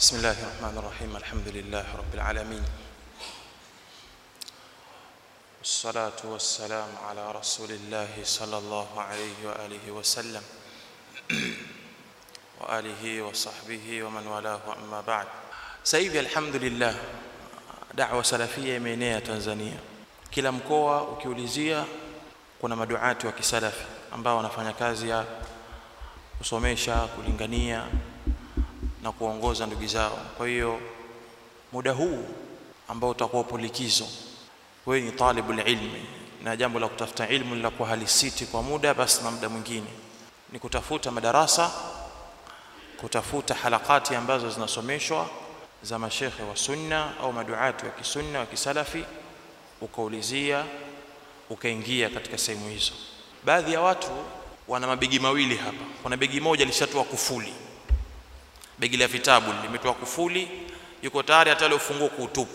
بسم الله الرحمن الرحيم الحمد لله رب العالمين والصلاة والسلام على رسول الله صلى الله عليه وآله وسلم وآله وصحبه ومن والاه أما بعد سيدي الحمد لله da'wa salafia imeenea Tanzania. Kila mkoa ukiulizia, kuna maduati wa kisalafi ambao wanafanya kazi ya kusomesha, kulingania na kuongoza ndugu zao. Kwa hiyo muda huu ambao utakuwa upo likizo, wewe ni talibul ilmi, na jambo la kutafuta ilmu linakuwa halisiti kwa muda, basi na muda mwingine ni kutafuta madarasa, kutafuta halakati ambazo zinasomeshwa za mashekhe wa sunna au maduati wa kisunna wa kisalafi, ukaulizia ukaingia katika sehemu hizo. Baadhi ya watu wana mabegi mawili hapa. Kuna begi moja lishatoa kufuli, begi la vitabu limetoa kufuli, yuko tayari hata ile ufunguo kuutupa,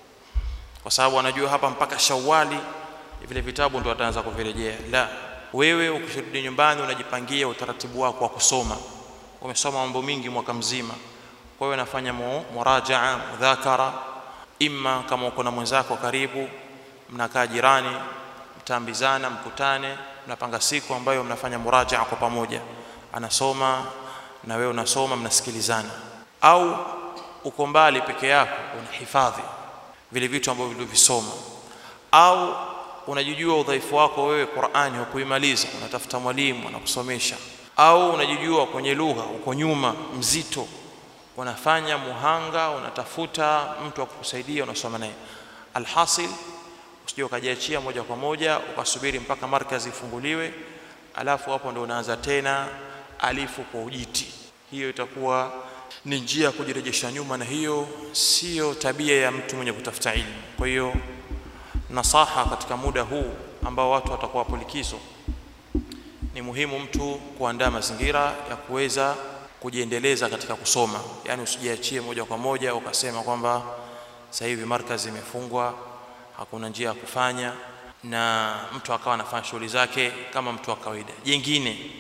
kwa sababu anajua hapa mpaka Shawali vile vitabu ndo ataanza kuvirejea. La, wewe ukirudi nyumbani unajipangia utaratibu wako wa kusoma. Umesoma mambo mingi mwaka mzima kwa hiyo nafanya murajaa mudhakara, imma kama uko na mwenzako karibu, mnakaa jirani, mtaambizana, mkutane, mnapanga siku ambayo mnafanya murajaa kwa pamoja, anasoma na wewe unasoma, mnasikilizana. Au uko mbali peke yako, unahifadhi vile vitu ambavyo vilivyovisoma, au unajijua udhaifu wako wewe, Qur'ani hukuimaliza, unatafuta mwalimu anakusomesha, au unajijua kwenye lugha uko nyuma, mzito unafanya muhanga, unatafuta mtu wa kukusaidia, unasoma naye. Alhasil, usije ukajiachia moja kwa moja ukasubiri mpaka markazi ifunguliwe, alafu hapo ndo unaanza tena alifu kwa ujiti. Hiyo itakuwa ni njia ya kujirejesha nyuma, na hiyo siyo tabia ya mtu mwenye kutafuta ilmu. Kwa hiyo nasaha katika muda huu ambao watu watakuwa hapo likizo, ni muhimu mtu kuandaa mazingira ya kuweza kujiendeleza katika kusoma, yani usijiachie moja kwa moja ukasema kwamba sasa hivi markazi imefungwa, hakuna njia ya kufanya, na mtu akawa anafanya shughuli zake kama mtu wa kawaida. Jengine,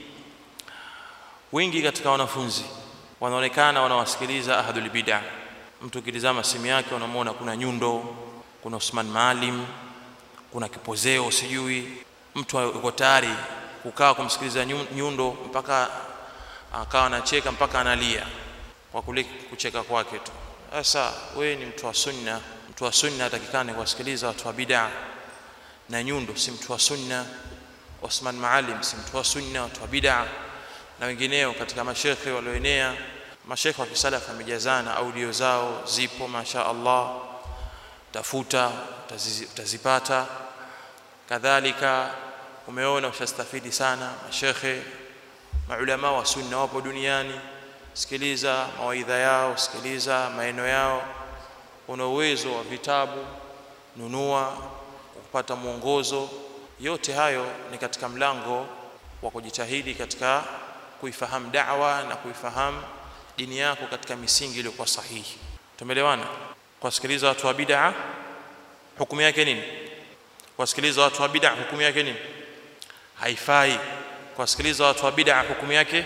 wengi katika wanafunzi wanaonekana wanawasikiliza ahadul bid'a. Mtu ukitizama simu yake unamwona kuna nyundo, kuna Usman Maalim, kuna kipozeo, sijui mtu yuko tayari kukaa kumsikiliza nyundo mpaka akawa anacheka mpaka analia kwa kule kucheka kwake tu. Sasa wewe ni mtu wa sunna, mtu wa sunna atakikane kuwasikiliza watu wa bid'a, na nyundo si mtu wa sunna. Osman Maalim si mtu wa sunna, watu wa bid'a na wengineo katika mashekhe walioenea. Mashekhe wa kisalafu wamejazana, audio zao zipo, masha Allah, tafuta utazipata. Kadhalika umeona ushastafidi sana mashekhe maulama wa sunna wapo duniani, sikiliza mawaidha yao, sikiliza maneno yao. Una uwezo wa vitabu, nunua kupata mwongozo. Yote hayo ni katika mlango wa kujitahidi katika kuifahamu da'wa na kuifahamu dini yako katika misingi iliyokuwa sahihi. Tumeelewana? Kuwasikiliza watu wa bid'a hukumu yake nini? Kuwasikiliza watu wa bid'a hukumu yake nini? Haifai kuwasikiliza watu wa bid'a hukumu yake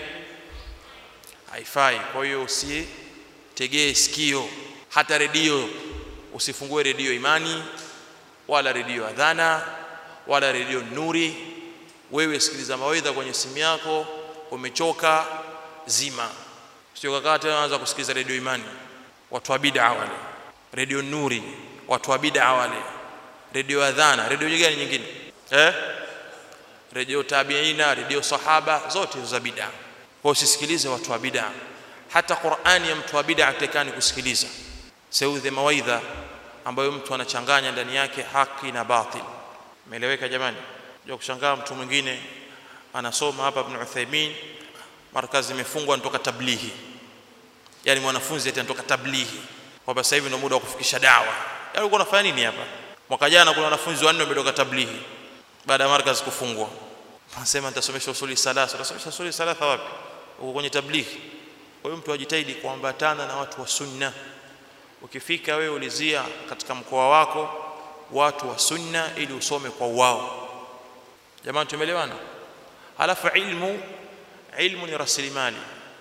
haifai. Kwa hiyo usitegee sikio, hata redio usifungue redio Imani wala redio Adhana wala redio Nuri. Wewe sikiliza mawaidha kwenye simu yako, umechoka zima, sio kakaa tena anza kusikiliza redio Imani, watu wa bid'a wale, redio Nuri, watu wa bid'a wale, redio Adhana, redio gani nyingine eh? redio tabiina, redio sahaba, zote hizo za bid'a. Kwa usisikilize watu wa bid'a. Hata Qur'ani ya mtu wa bid'a hatakani kusikiliza, seudhe mawaidha ambayo mtu anachanganya ndani yake haki na batil. Umeeleweka jamani? Ndio kushangaa mtu mwingine anasoma hapa Ibn Uthaymeen, markazi imefungwa, anatoka tablighi, yani mwanafunzi eti anatoka tablighi kwamba sasa hivi ndio muda wa kufikisha dawa. Yaani ulikuwa unafanya nini hapa? Mwaka jana kuna wanafunzi wanne wametoka tablighi baada ya markaz kufungwa, anasema nitasomesha usuli salasa. Utasomesha usuli salasa wapi? Uko kwenye tablighi. Kwa hiyo mtu ajitahidi kuambatana na watu wa sunna. Ukifika wewe ulizia katika mkoa wako watu wa sunna ili usome kwa wao. Jamani, tumeelewana? Halafu ilmu ilmu ni rasilimali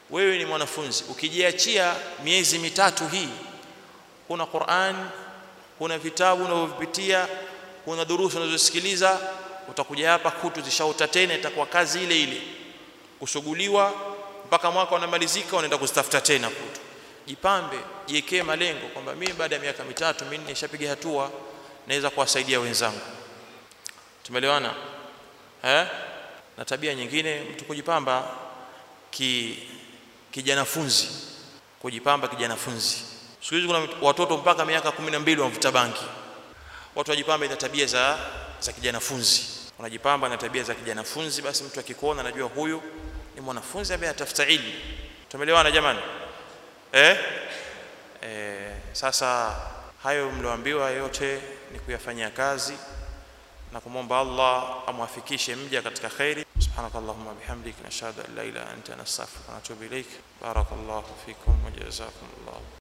wewe ni mwanafunzi ukijiachia miezi mitatu hii huna Qur'an huna vitabu unavyovipitia huna durusu unazosikiliza utakuja hapa kutu zishauta tena itakuwa kazi ile ile kusuguliwa mpaka mwaka unamalizika unaenda kuzitafuta tena kutu jipambe jiwekee malengo kwamba mimi baada ya miaka mitatu minne nishapiga hatua naweza kuwasaidia wenzangu tumeelewana eh na tabia nyingine mtu kujipamba ki kijanafunzi kujipamba kijanafunzi siku hizi kuna watoto mpaka miaka 12 wanavuta banki watu wajipamba na tabia za za kijanafunzi unajipamba na tabia za kijanafunzi basi mtu akikuona anajua huyu ni mwanafunzi ambaye anatafuta ilmu tumeelewana jamani eh? eh sasa hayo mlioambiwa yote ni kuyafanyia kazi na kumwomba Allah amwafikishe mja katika khairi سبحانك اللهم وبحمدك نشهد ان لا اله الا انت نستغفرك ونتوب اليك بارك الله فيكم وجزاكم الله